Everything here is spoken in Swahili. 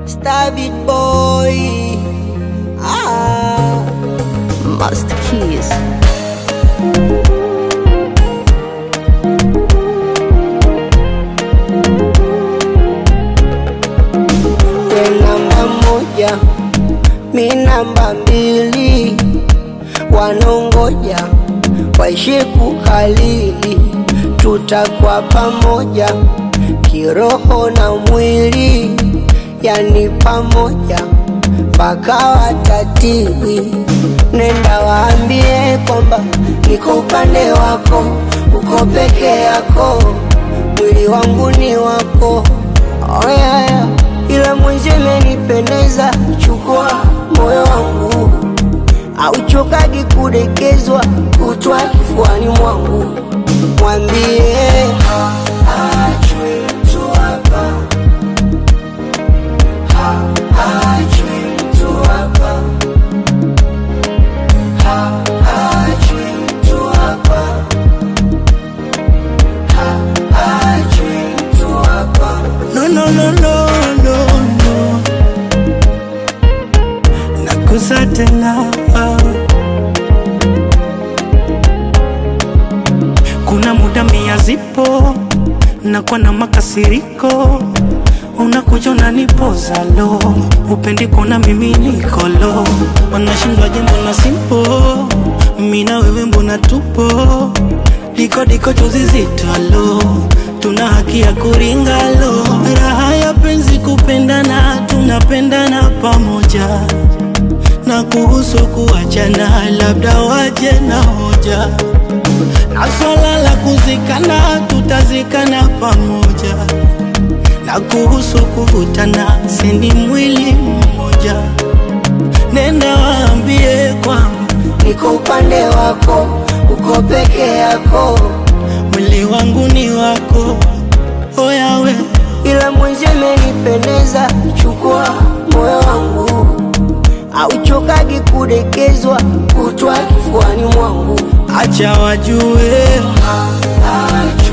Star Beat Boy. Ah, Master Keys. we namba moja, mi namba mbili, wanongoja waishi kukalili, tutakuwa pamoja kiroho na mwili, yani pamoja mpaka watatili. Nenda waambie kwamba niko upande wako, uko peke yako, mwili wangu ni wako. Oh, yeah, yeah. Ila mwenzi imenipendeza, chukua moyo wangu, auchokagi kudekezwa, kutwa kifuani mwangu, mwambie haachwi mtu hapa, haachwi mtu hapa, haachwi mtu hapa, haachwi mtu hapa. No, no, no, no, no, no. Nakusa tena kuna muda mia zipo nakuwa na makasiriko unakuja unanipoza lo upendi kuona mimi nikolo wanashindwaje mbona simpo mina wewe mbona tupo diko diko tuzizitwalo tuna haki ya kuringalo raha ya penzi kupendana tunapendana pamoja na kuhusu kuachana labda waje na hoja na swala la kuzikana tutazikana pamoja na kuhusu kuvutana sini mwili mmoja nenda waambie kwamba niko upande wako, uko peke yako, mwili wangu ni wako oyawe ila mwenzi imenipendeza, chukua moyo wangu, auchokagi kudekezwa, kutwa kifuani mwangu, acha wajue Haachwi